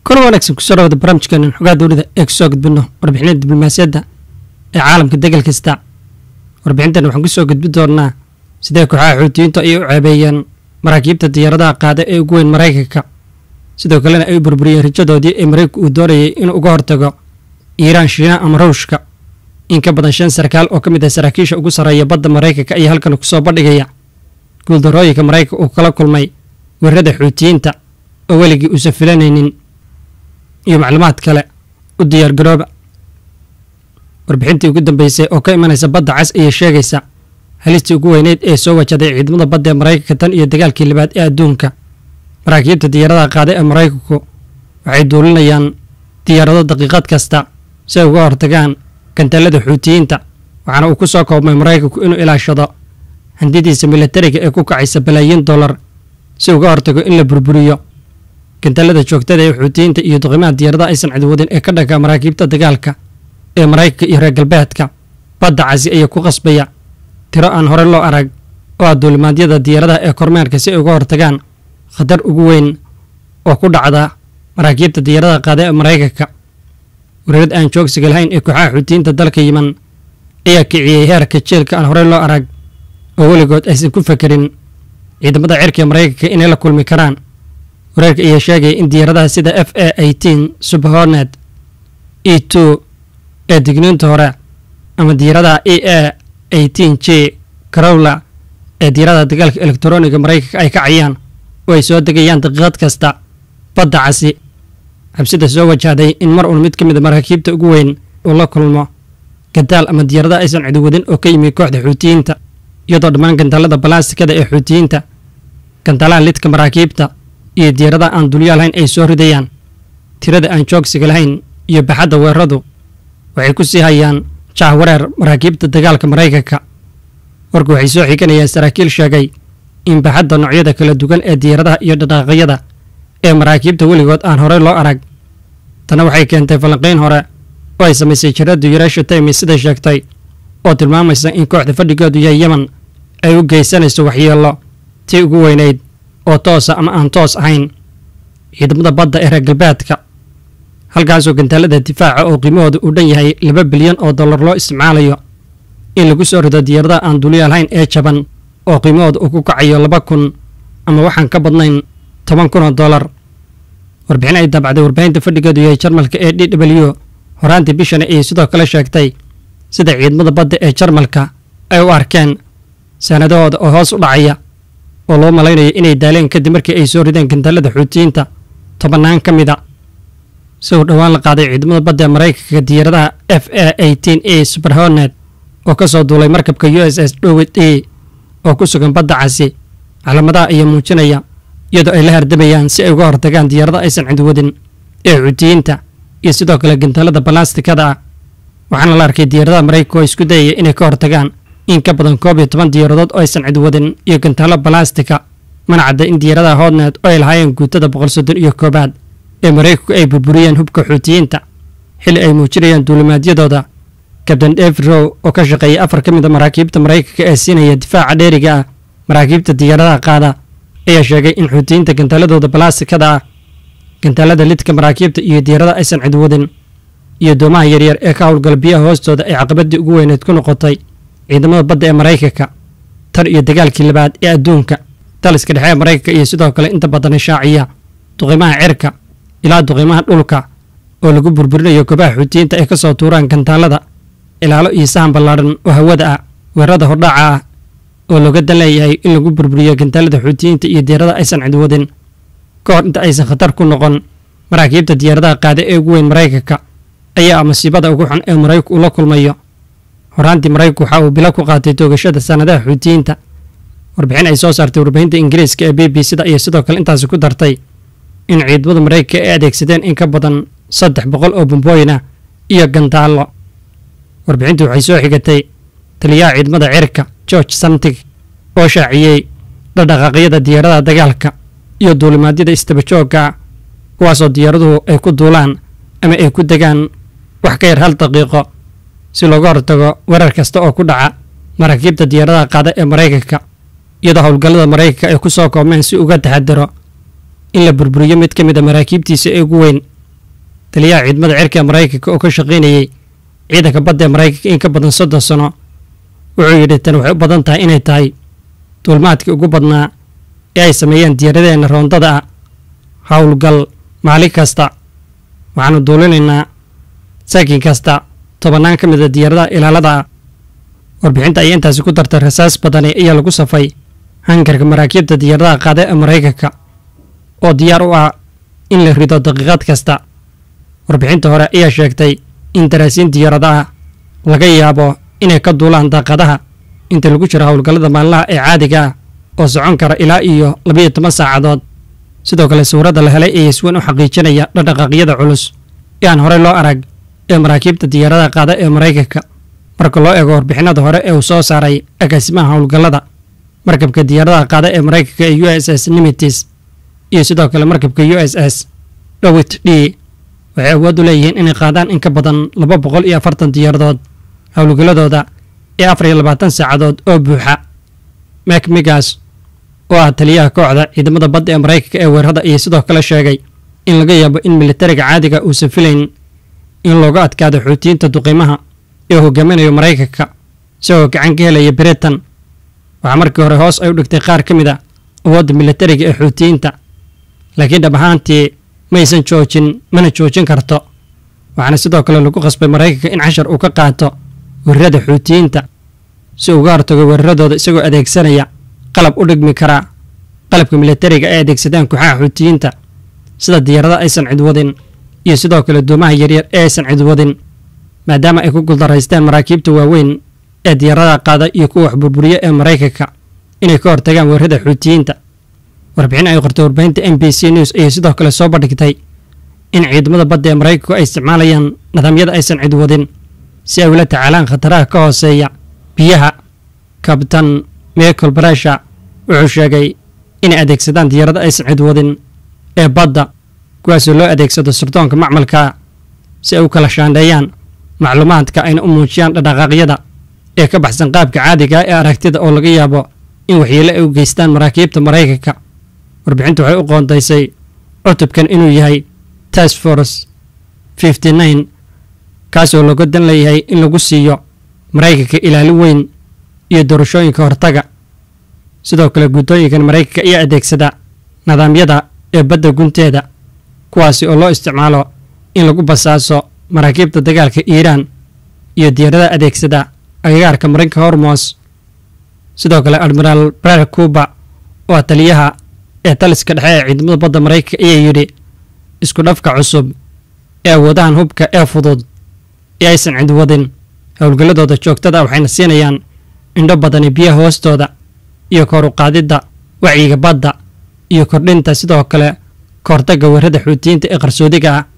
kor wanaagsan kusoo dhawada barnaamijkeenan xogaa dowlada ee kusoo gudbino warbixinada diblomaasiyadda ee caalamka degal kasta warbixintan waxaan kusoo gudbi doonaa sidee kooxaha xuutiyiintu ay u ceebeeyeen maraakiibta diyaaradaha qaada ee ugu weyn maraykanka sidoo kalena ay u burburiyeen rajadoodii ee maraykanku uu doonayay inuu uga hortago iiraan shiina ama ruushka in ka badan shan sarkaal oo ka mid ah saraakiisha ugu sarreeya badda maraykanka ayaa halkan kusoo bandhigaya guuldarooyinka maraykanka uu kala kulmay weerarada xuutiyiinta oo weligii uusan filanaynin iyo macluumaad kale u diyaargarooba warbixintii ugu dambeysay oo ka imanaysa badda cas ayay sheegaysa halistii ugu weyneyd ee soo wajaday ciidamada badda ee maraykanka tan iyo dagaalkii labaad ee adduunka maraakiibta diyaaradaha qaada ee maraykanku waxay duulinayaan diyaarado daqiiqad kasta si ay uga hortagaan gantaalada xuutiyiinta waxaana uu ku soo koobmay maraykanku inuu ilaashado handidiisa milatariga ee ku kacaysa balaayiin dollar si uga hortago in la burburiyo gantaalada joogtada ee xuutiyiinta iyo duqimaha diyaaradaha aysan cidwadin ee ka dhanka maraakiibta dagaalka ee maraykanka iyo reer galbeedka badda casi ayaa ku qasbaya tiro aan hore loo arag oo ah duulimaadyada diyaaradaha ee kormeerka si ay uga hortagaan khatar ugu weyn oo ku dhacda maraakiibta diyaaradaha qaada ee maraykanka weerarad aan joogsiga lahayn ee kooxaha xuutiyiinta dalka yiman ayaa kiciyey heerka jeelka aan horey loo arag oo weligood aysan ku fekerin ciidamada cirka ee maraykanka inay la kulmi karaan wareerka ayaa sheegaya in diyaaradaha sida f a eighteen superhornet e two ee digniinta hore ama diyaaradaha e a eighteen j carowla ee diyaaradaha dagaalka elektroniga maraykanka ay kacayaan oo ay soo degayaan daqiiqad kasta badda casi xabsida soo wajahday in mar uun mid ka mid a maraakiibta ugu weyn uu la kulmo gantaal ama diyaaradaha aysan cidiwadin oo ka yimi kooxda xuutiyiinta iyadoo dhammaan gantaalada balaastikada ee xuutiyiinta gantaalaha lidka maraakiibta iyo diyaaradaha aan dulyaa lahayn ay soo ridayaan tirada aan joogsiga lahayn iyo baxadda weeraradu waxay ku sii hayaan jahwareer maraakiibta dagaalka maraykanka warku waxay soo xiganayaan saraakiil sheegay in baxadda noocyada kala duwan ee diyaaradaha iyo dhaqaaqyada ee maraakiibta weligood aan horey loo arag tana waxay keentay falanqayn hore oo ay samaysay jaraddu yareesha taymi sida sheegtay oo tilmaamaysa in kooxda fadhigoodu yahay yeman ay u geysanayso waxyeello tii ugu weynayd oo toosa ama aan toos ahayn ciidamada badda ee reer galbeedka halkaasoo gantaalada difaaca oo qiimahooda uu dhan yahay laba bilyan oo dollar loo isticmaalayo in lagu soo rido diyaaradaha aan dulyaal hayn ee jaban oo qiimahooda uu ku kacayo laba kun ama waxaan ka badnayn toban kun oo dollar warbixin ay daabacday warbaahinta fadhigeedu yahay jarmalka ee d w horaantii bishana ayay sidoo kale sheegtay sida ciidamada badda ee jarmalka ay u arkeen sanadahooda oo hoos u dhacaya oo loo malaynayo inay daaleen kadib markii ay soo rideen gantaalada xuutiyiinta tobannaan ka mid a si uu dhowaan la qaaday ciidamada badda ee maraykanka diyaaradaha f a eighteen a superhornet oo ka soo duulay markabka u s s dhowid e oo ku sugan badda casi calaamadaha ayaa muujinaya iyadoo ay la hardamayaan si ay uga hortagaan diyaarada aysan cidwadin ee xuutiyiinta iyo sidoo kale gantaalada balastikada ah waxaana la arkay diyaaradaha maraykanka oo isku dayaya inay ka hortagaan in ka badan koob iyo toban diyaaradood oo aysan cidwadin iyo gantaalo balastika mana cadda in diyaaradaha hodnet oo ay lahaayeen guutada boqol soddon iyo koobaad ee maraykanku ay burburiyeen hubka xuutiyiinta xilli ay muujinayaan duulimaadyadooda kabtain david row oo ka shaqeeyay afar ka mid a maraakiibta maraykanka ee siinaya difaaca dheeriga ah maraakiibta diyaaradaha qaada ayaa sheegay in xuutiyiinta gantaaladooda balastikada ah gantaalada lidka maraakiibta iyo diyaaradaha aysan cidwadin iyo doomaha yaryar ee ka howlgala biyaha hoostooda ay caqabadii ugu weyneed ku noqotay ciidamada badda ee maraykanka tan iyo dagaalkii labaad ee adduunka daliska dhexe ee maraykanka iyo sidoo kale inta badan ishaaciya duqiimaha cirka ilaa duqiimaha dhulka oo lagu burburinayo goobaha xuutiyiinta ay ka soo tuuraan gantaalada ilaalo iyo sahan ballaadhan oo hawada ah weerarada hordhaca ah oo looga dan leeyahay in lagu burburiyo gantaalada xuutiyiinta iyo diyaarada aysan cidwadin ka hor inta aysan khatar ku noqon maraakiibta diyaaradaha qaada ee ugu weyn maraykanka ayaa ah masiibada ugu xun ee maraykanku uu la kulmayo horaantii maraykanku waxa uu bilo ku qaatay toogashada sanadaha xuutiyiinta warbixin ay soo saartay warbaahinta ingiriiska ee b b c da iyo sidoo kale intaasi ku dartay in ciidamada maraykanka ay adeegsadeen in ka badan saddex boqol oo bombooyin ah iyo gantaallo warbixintu waxay soo xigatay taliyaha ciidamada cirka george samtig oo shaaciyey dhadhaqaaqyada diyaaradaha dagaalka iyo duulimaadyada istabajooga ah kuwaasoo diyaaraduhu ay ku duulaan ama ay ku degaan wax ka yar hal daqiiqo si looga hortago weerar kasta oo ku dhaca maraakiibta diyaaradaha qaada ee maraykanka iyadoo howlgallada maraykanka ay ku soo koobmeen si uga taxadaro in la burburiyo mid ka mid a maraakiibtiisa ee ugu weyn taliyaha ciidamada cirka ee maraykanka oo ka shaqaynayey ciidanka badda ee maraykanka in ka badan soddon sano wuxuu yidhi tan waxay u badan tahay inay tahay duulmaadkii ugu badnaa ee ay sameeyeen diyaaradeena roondada ah howlgal maalin kasta waxaanu duulinaynaa saakin kasta tobannaan ka mid a diyaaradaha ilaalada ah warbixinta ayaa intaasi ku dartay rasaas badani ayaa lagu safay hangarka maraakiibta diyaaradaha qaada ee maraykanka oo diyaar u ah in la rido daqiiqad kasta warbixinta hore ayaa sheegtay in daraasiin diyaarada ah laga yaabo inay ka duulaan daaqadaha inta lagu jiro howlgallada maalinlaha ee caadiga ah oo socon kara ilaa iyo labayo toban saacadood sidoo kale sawirradda la helay ayaa isweyn u xaqiijinaya dhaqdhaqaaqyada culus ee aan horey loo arag ee maraakiibta diyaaradaha qaada ee maraykanka marka loo eego warbixinada hore ee uu soo saaray agaasimaha howlgallada markabka diyaaradaha qaada ee maraykanka ee u s s nimitis iyo sidoo kale markabka u s s dhowit d waxay awood u leeyihiin inay qaadaan in ka badan laba boqol iyo afartan diyaaradood howlgalladooda ee afar iyo labaatan saacadood oo buuxa mek migas oo ah taliyaha kooxda ciidamada badda ee maraykanka ee weerarada iyo sidoo kale sheegay in laga yaabo in militariga caadiga uusan filayn in looga adkaado xuutiyiinta duqiimaha ee hogaaminayo maraykanka isagoo gacan ka helaya britain waxaa markii hore hoos ay u dhigtay qaar ka mid a awoodda militariga ee xuutiyiinta laakiin dhab ahaantii maysan joojin mana joojin karto waxaana sidoo kale lagu qasbay maraykanka in cashar uu ka qaato weerarada xuutiyiinta si uga hortago weeraradooda isagoo adeegsanaya qalab u dhigmi karaa qalabka militariga ay adeegsadaan kooxaha xuutiyiinta sida diyaarada aysan cidwadin iyo sidoo kale doomaha yaryar ee aysan cidwadin maadaama ay ku guldaraysteen maraakiibta waaweyn ee diyaaradaha qaada iyo kuwa waxburburiya ee maraykanka inay ka hortagaan weerarada xuutiyiinta warbixin ay qortay warbaahinta m b c news ayay sidoo kale soo bandhigtay in ciidamada badda ee maraykanku ay isticmaalayaan nidaamyada aysan cidwadin si ay ula tacaalaan khataraha ka hooseeya biyaha kabtan michael brasha wuxuu sheegay inay adeegsadaan diyaarada aysan cidwadin ee badda kuwaasoo loo adeegsado sirdoonka macmalka si ay u kala shaandheeyaan macluumaadka ayna u muujiyaan dhaqdhaqaaqyada ee ka baxsan qaabka caadiga ee aragtida oo laga yaabo in waxyeelo ay u geystaan maraakiibta maraykanka warbixintu waxay u qoondaysay cutubkan inuu yahay task force fifty nine kaasoo looga dan leeyahay in lagu siiyo maraykanka ilaalin weyn iyo doorashooyinka hortaga sidoo kale guddooyinkan maraykanka ayaa adeegsada nidaamyada ee badda gunteeda kuwaasi oo loo isticmaalo in lagu basaaso maraakiibta dagaalka iiraan iyo diyaaradaha adeegsada agagaarka marinka hormos sidoo kale admiraal brer cuba oo ah taliyaha ee taliska dhexe ee ciidamada badda maraykanka ayaa yidhi isku dhafka cusub ee awoodahan hubka ee fudud ee aysan cidwadin howlgalladooda joogtada waxayna siinayaan indho badani biyaha hoostooda iyo kor u qaadidda wacyiga badda iyo kordhinta sidoo kale kahortagga weerarada xuutiyiinta ee qarsoodiga ah